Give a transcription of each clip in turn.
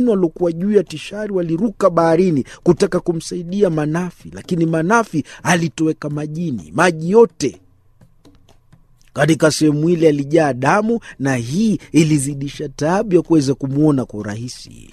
wengine waliokuwa juu ya tishari waliruka baharini kutaka kumsaidia Manafi, lakini Manafi alitoweka majini, maji yote katika sehemu ile alijaa damu, na hii ilizidisha taabu ya kuweza kumwona kwa urahisi.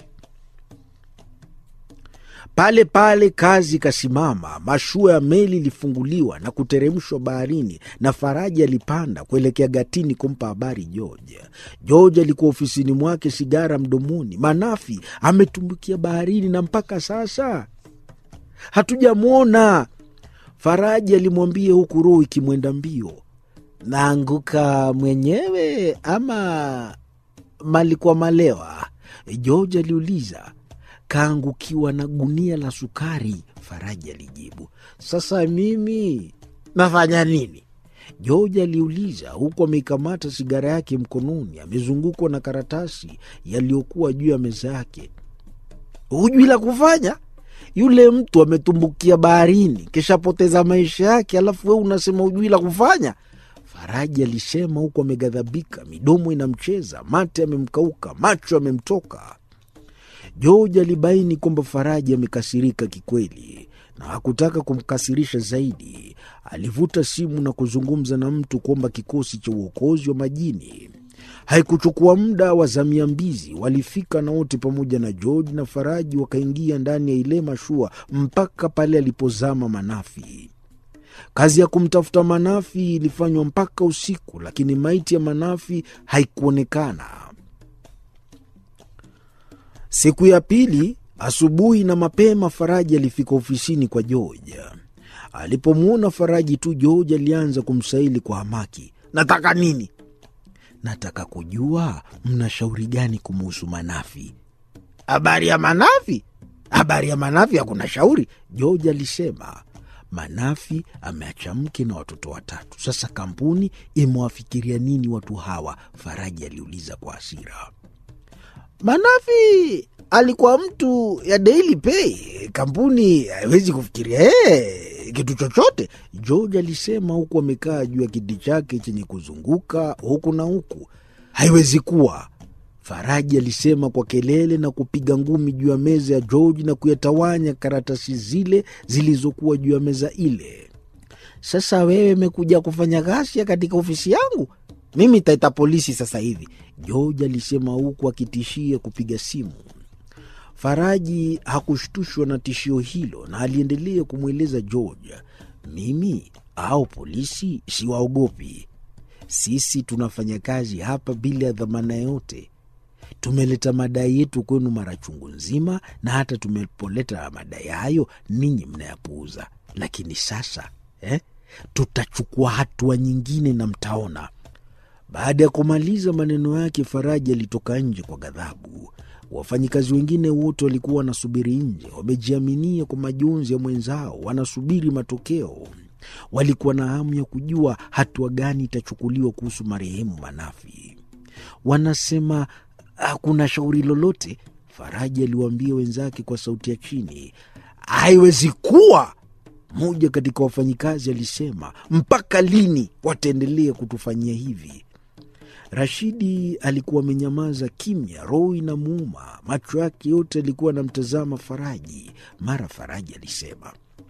Pale pale kazi ikasimama. Mashua ya meli ilifunguliwa na kuteremshwa baharini, na Faraji alipanda kuelekea gatini kumpa habari George. George alikuwa ofisini mwake, sigara mdomoni. Manafi ametumbukia baharini na mpaka sasa hatujamwona. Faraji alimwambia huku roho ikimwenda mbio. Naanguka mwenyewe ama malikuwa malewa? George aliuliza. Kaangukiwa na gunia la sukari, Faraji alijibu. Sasa mimi nafanya nini? George aliuliza, huku ameikamata sigara yake mkononi, amezungukwa na karatasi yaliyokuwa juu ya meza yake. Hujui la kufanya? Yule mtu ametumbukia baharini, kishapoteza maisha yake, alafu wewe unasema hujui la kufanya? Faraji alisema huku ameghadhabika, midomo inamcheza, mate amemkauka, macho amemtoka. George alibaini kwamba Faraji amekasirika kikweli na hakutaka kumkasirisha zaidi. Alivuta simu na kuzungumza na mtu kuomba kikosi cha uokozi wa majini. Haikuchukua muda, wazamia mbizi walifika na wote pamoja na George na Faraji wakaingia ndani ya ile mashua mpaka pale alipozama Manafi. Kazi ya kumtafuta Manafi ilifanywa mpaka usiku, lakini maiti ya Manafi haikuonekana. Siku ya pili asubuhi na mapema, Faraji alifika ofisini kwa George. Alipomwona Faraji tu, George alianza kumsaili kwa hamaki, nataka nini? Nataka kujua mna shauri gani kumuhusu Manafi. Habari ya Manafi? Habari ya Manafi hakuna shauri, George alisema. Manafi ameacha mke na watoto watatu. Sasa kampuni imewafikiria nini watu hawa? Faraji aliuliza kwa hasira. Manafi alikuwa mtu ya Daily Pay, kampuni haiwezi kufikiria hey, kitu chochote, George alisema huku amekaa juu ya kiti chake chenye kuzunguka huku na huku. Haiwezi kuwa, Faraji alisema kwa kelele na kupiga ngumi juu ya meza ya George na kuyatawanya karatasi zile zilizokuwa juu ya meza ile. Sasa wewe umekuja kufanya ghasia katika ofisi yangu? Mimi taita polisi sasa hivi, George alisema huku akitishia kupiga simu. Faraji hakushtushwa na tishio hilo na aliendelea kumweleza George, mimi au polisi siwaogopi. Sisi tunafanya kazi hapa bila ya dhamana yote. Tumeleta madai yetu kwenu mara chungu nzima, na hata tumepoleta madai hayo ninyi mnayapuuza. Lakini sasa eh, tutachukua hatua nyingine na mtaona. Baada ya kumaliza maneno yake, Faraji alitoka nje kwa ghadhabu. Wafanyikazi wengine wote walikuwa wanasubiri nje, wamejiaminia kwa majonzi ya mwenzao, wanasubiri matokeo. Walikuwa na hamu ya kujua hatua gani itachukuliwa kuhusu marehemu Manafi. Wanasema hakuna shauri lolote, Faraji aliwaambia wenzake kwa sauti ya chini. Haiwezi kuwa, mmoja katika wafanyikazi alisema. Mpaka lini wataendelea kutufanyia hivi? Rashidi alikuwa amenyamaza kimya, roho inamuuma, macho yake yote alikuwa anamtazama Faraji. Mara Faraji alisema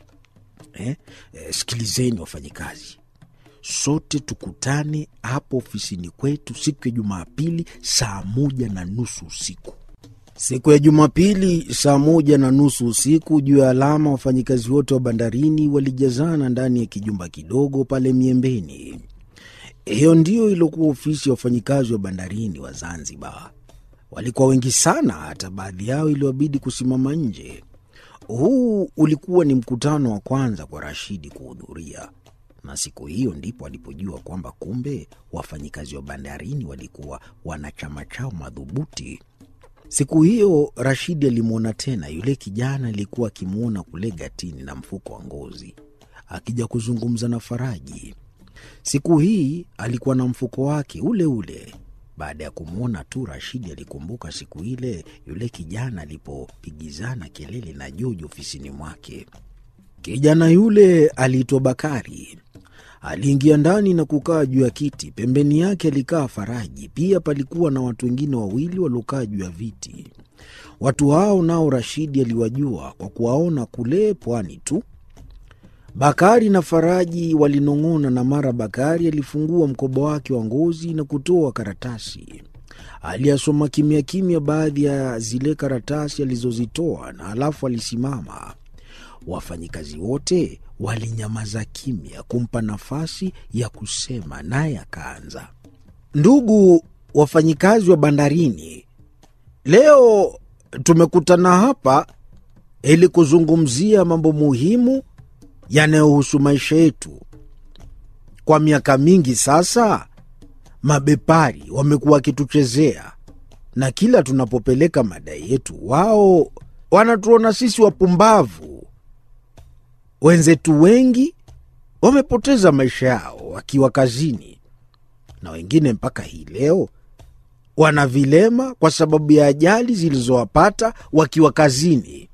eh, eh, sikilizeni wafanyikazi, sote tukutane hapo ofisini kwetu siku ya Jumapili saa moja na nusu usiku. Siku ya Jumapili saa moja na nusu usiku, juu ya alama, wafanyikazi wote wa bandarini walijazana ndani ya kijumba kidogo pale Miembeni. Hiyo ndiyo iliokuwa ofisi ya wafanyikazi wa bandarini wa Zanzibar. Walikuwa wengi sana, hata baadhi yao iliwabidi kusimama nje. Huu ulikuwa ni mkutano wa kwanza kwa Rashidi kuhudhuria, na siku hiyo ndipo alipojua kwamba kumbe wafanyikazi wa bandarini walikuwa wana chama chao madhubuti. Siku hiyo Rashidi alimwona tena yule kijana aliyekuwa akimwona kule gatini na mfuko wa ngozi akija kuzungumza na Faraji. Siku hii alikuwa na mfuko wake ule ule. Baada ya kumwona tu, Rashidi alikumbuka siku ile yule kijana alipopigizana kelele na Joji ofisini mwake. Kijana yule aliitwa Bakari. Aliingia ndani na kukaa juu ya kiti. Pembeni yake alikaa Faraji. Pia palikuwa na watu wengine wawili waliokaa juu ya viti. Watu hao nao Rashidi aliwajua kwa kuwaona kule pwani tu. Bakari na Faraji walinong'ona, na mara Bakari alifungua mkoba wake wa ngozi na kutoa karatasi. Aliyasoma kimya kimya baadhi ya zile karatasi alizozitoa, na halafu alisimama. Wafanyikazi wote walinyamaza kimya kumpa nafasi ya kusema, naye akaanza. Ndugu wafanyikazi wa bandarini, leo tumekutana hapa ili kuzungumzia mambo muhimu yanayohusu maisha yetu. Kwa miaka mingi sasa, mabepari wamekuwa wakituchezea, na kila tunapopeleka madai yetu, wao wanatuona sisi wapumbavu. Wenzetu wengi wamepoteza maisha yao wakiwa kazini, na wengine mpaka hii leo wana vilema kwa sababu ya ajali zilizowapata wakiwa kazini.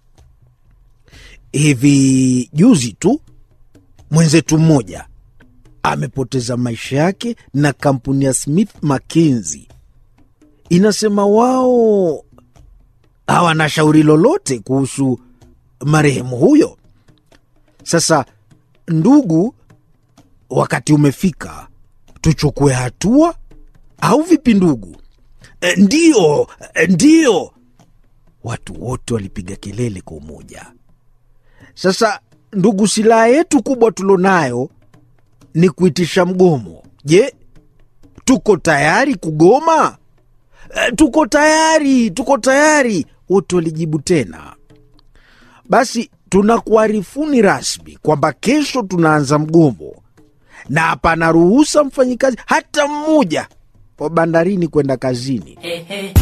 Hivi juzi tu mwenzetu mmoja amepoteza maisha yake, na kampuni ya Smith Mackenzie inasema wao hawana shauri lolote kuhusu marehemu huyo. Sasa ndugu, wakati umefika tuchukue hatua, au vipi ndugu? E, ndiyo, e, ndiyo. Watu wote walipiga kelele kwa umoja. Sasa ndugu, silaha yetu kubwa tulionayo ni kuitisha mgomo. Je, tuko tayari kugoma? E, tuko tayari, tuko tayari, wote walijibu tena. Basi tunakuarifuni rasmi kwamba kesho tunaanza mgomo na hapana ruhusa mfanyikazi hata mmoja wa bandarini kwenda kazini.